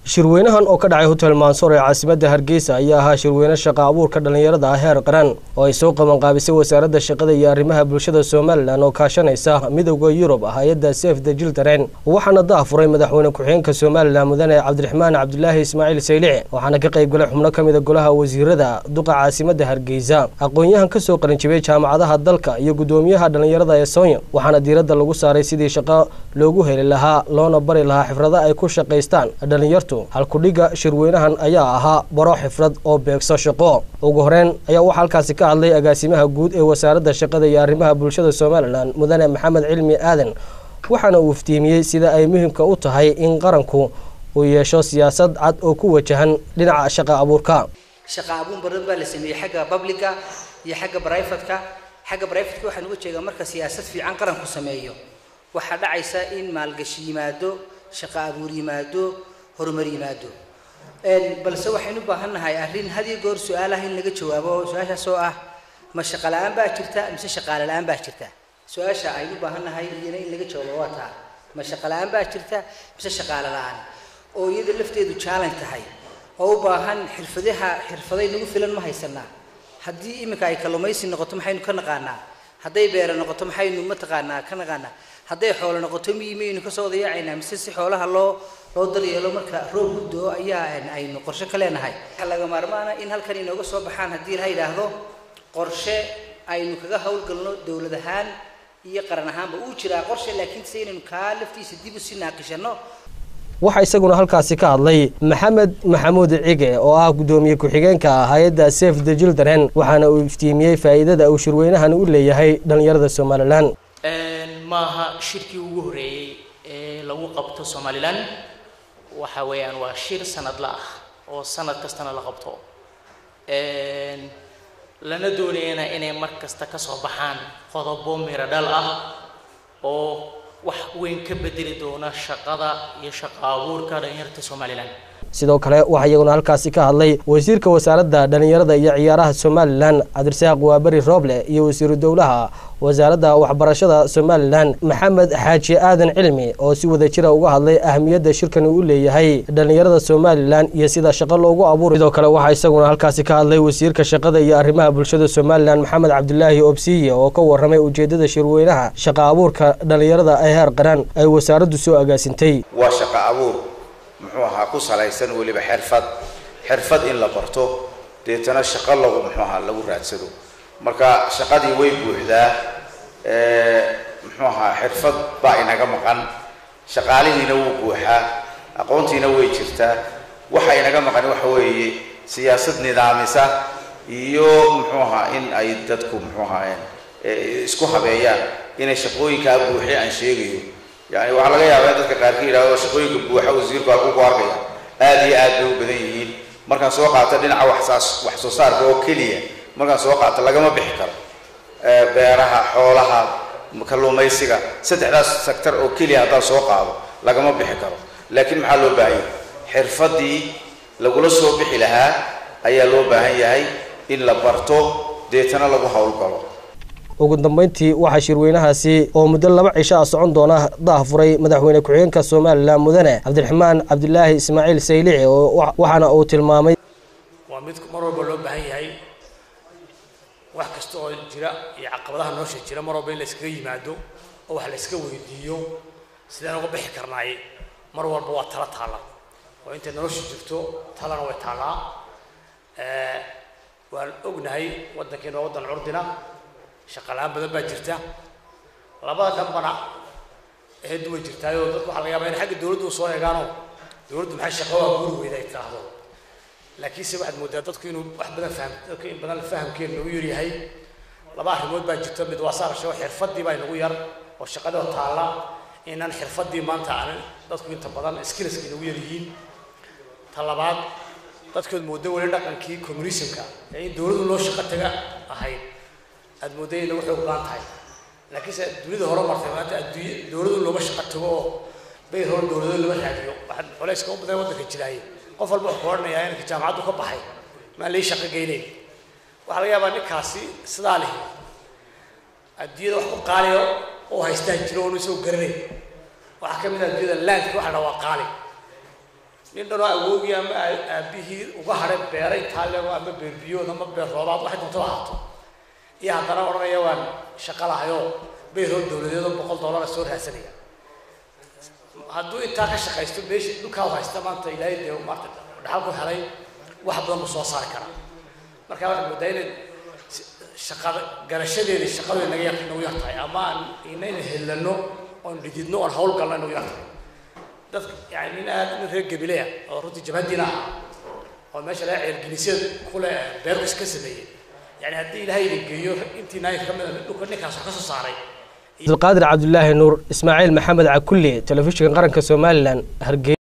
shirweynahan oo ka dhacay hotel mansoor ee caasimadda hargeysa ayaa ahaa shirweyne shaqa abuurka dhallinyarada ah heer qaran oo ay soo qabanqaabisay wasaaradda shaqada iyo arrimaha bulshada somalilan oo kaashanaysa midowda yurub hay-adda sef the jiltaren waxaana daafuray madaxweyne ku-xigeenka somalilan mudane cabdiraxmaan cabdulaahi ismaaciil saylici waxaana ka qayb galay xubno ka mida golaha wasiirada duqa caasimadda hargeysa aqoon-yahan ka soo qaranjibay jaamacadaha dalka iyo guddoomiyaha dhallinyarada ee soonya waxaana diiradda lagu saaray sidii shaqo loogu heli lahaa loona bari lahaa xifrado ay ku shaqaystaan dhallinyartu halkudhiga shirweynahan ayaa ahaa baro xifrad oo beegso shaqo ugu horeyn ayaa waxaa halkaasi ka hadlay agaasimaha guud ee wasaaradda shaqada iyo arrimaha bulshada somalilan mudane maxamed cilmi aadan waxaana uu iftiimiyey sida ay muhiimka u tahay in qaranku uu yeesho siyaasad cad oo ku wajahan dhinaca shaqa abuurka shaqa abuur badan baa la sameeyey xagga publica iyo xagga brivatka xagga brivatka waxaan uga jeedaa marka siyaasad fiican qaranku sameeyo waxaa dhacaysa in maalgashi yimaado shaqa abuur yimaado horumar yimaado balse waxaynu u baahan nahay arrin had iyo goor su-aalaha in laga jawaabo su-aashaas oo ah ma shaqa la-aan baa jirta mise shaqaale la-aan baa jirta su-aasha aynu u baahan nahay iyana in laga jawaabo waa taa ma shaqa la-aan baa jirta mise shaqaale la-aan oo iyada lafteedu challenge tahay oo u baahan xirfadaha xirfaday nagu filan ma haysanaa haddii iminka ay kalluumaysi noqoto maxaynu ka naqaanaa hadday beero noqoto maxaynu mataqaanaa ka naqaanaa hadday xoolo noqoto miyi maynu kasoo dayacaynaa mise si xoolaha loo loo daryeelo marka roob guddoo ayaa aynu qorshe ka leenahay waxaa laga maarmaana in halkan inooga soo baxaan haddii la yidhaahdo qorshe aynu kaga howlgalno dowlad ahaan iyo qaran ahaanba uu jiraa qorshe laakiin se inaynu kaa laftiisa dib u sii naaqishano waxaa isaguna halkaasi ka hadlay maxamed maxamuud cige oo ah guddoomiye ku-xigeenka hay-adda sef the jildaren waxaana uu iftiimiyey faa'iidada uu shirweynahan u leeyahay dhallinyarada somalilan maaha shirkii ugu horeeyey ee lagu qabto somalilan waxa weeyaan waa shir sanadla ah oo sanad kastana la qabto lana doonayana inay mar kasta ka soo baxaan qodobo miro dhal ah oo wax weyn ka bedeli doona shaqada iyo shaqa abuurka dhalinyarta somalilan sidoo kale waxaa iyaguna halkaasi ka hadlay wasiirka wasaaradda dhallinyarada iyo ciyaaraha somalilan cabdirasaaq waaberi rooble iyo wasiiru dowlaha wasaaradda waxbarashada somalilan maxamed xaaji aadan cilmi oo si wada jira uga hadlay ahamiyadda shirkani u leeyahay dhallinyarada somalilan iyo sida shaqo loogu abuuray sidoo kale waxaa isaguna halkaasi ka hadlay wasiirka shaqada iyo arrimaha bulshada somalilan maxamed cabdulaahi obsiye oo ka warramay ujeedada shirweynaha shaqa abuurka dhallinyarada ee heer qaran ay wasaaraddu soo agaasintay waa shaqa abuur muxuu ahaa ku salaysan weliba xirfad xirfad in la barto deetana shaqo lagu muxuu ahaa lagu raadsado marka shaqadii way buuxdaa muxuu ahaa xirfad baa inaga maqan shaqaalihiina wuu buuxaa aqoontiina way jirtaa waxa inaga maqan waxa weeye siyaasad nidaamisa iyo muxuu ahaa in ay dadku muxuu ahaa isku habeeyaan inay shaqooyinkaa buuxi aan sheegayo yani waxaa laga yaabaa in dadka qaarka yidhahdo shaqooyinka buuxa wasiirku halku ku arkaya aada iyo aad bay u badan yihiin markaan soo qaato dhinaca waxsaas wax soo saarka oo keliya markaan soo qaato lagama bixi karo beeraha xoolaha kalluumaysiga saddexdaas sector oo keliya haddaan soo qaado lagama bixi karo laakiin maxaa loo baahan yahay xirfadii lagula soo bixi lahaa ayaa loo baahan yahay in la barto deetana lagu howlgalo ugu dambeyntii waxaa shirweynahaasi oo muddo laba cisho ah socon doona daafuray madaxweyne ku-xigeenka somalilan mudane cabdiraxmaan cabdilaahi ismaaciil saylici oo waxaana uu tilmaamay waa mid mar walba loo baahan yahay wax kasta oo jira iyo caqabadaha nolosha jira mar walba in la iskaga yimaado oo wax la iska weydiiyo sidaan uga bixi karnaay mar walba waa tala taalla oo intay nolosha jirto talana way taallaa waan ognahay waddankeena waa waddan curdina shaqalaan badan baa jirta labada dhanbana eedu way jirtaayoo dadku waxaa laga yaabaa in xagga dawladdu soo eegaano dawladdu maxay shaqo waa guuri weyda ay tiraahdo laakiinse waxaad moodaa dadku inuu wax badan faham dadku in badan fahamkeena nagu yar yahay laba arrimood baa jirta mid waa saarasho xirfadii baa inagu yar oo shaqadoo taalla inaan xirfadii maanta aan dadku inta badan skillska inagu yar yihiin ta labaad dadkood moodo weli dhaqankii communismka ee in dawladdu loo shaqo taga ahayd aada mooday in lagu xoog baan tahay laakiinse dunida hore martay maanta adduunya dawladu looma shaqo tago oo bayr hore dawladoo lama raadiyo waxaad culayska u badan waddanka jiraaye qof walba wuxuu ku odhanayaa inanka jaamacaddu ka baxay maan lii shaqo geynayn waxaa laga yaabaa ninkaasi sidaa leh adduunyada wax ku qaaliyo oo haystaan jiro oonu isagoo garanayn waxaa ka mid ah adduunyada landka waxa la waa qaali nin dhanoo awoogii ama aabihii uga hadhay beeray taallego ama beer biyood ama beer roobaad waxay doonto ahaato iyo haddana odhanaya waan shaqo lahayoo beeroo dowladeedoo boqol dollara soo raadsanaya hadduu intaa ka shaqaysto meesha dhulkaa haysta maanta ilaahay dee maarta dhaxal ku helay wax badan buu soo saari karaa marka waxaan moodaa inay shaqada garashadeedii shaqadu naga yar nagu yar tahay ama aan inayna helano oon dhididno oon hawl galno nagu yar tahay dadka yani nin aad nin reer gabilea oo runtii jabhadiina ah oo meesha laga ceelgelisyada kule beerkus ka sameeyey yani haddii ilaahay idin geeyo intii naayinka ka mid a dhulka ninkaas wax ka soo saaray cabdulqaadir cabdulaahi nuur ismaaciil maxamed cakulle telefishinka qaranka somalilan hargeysa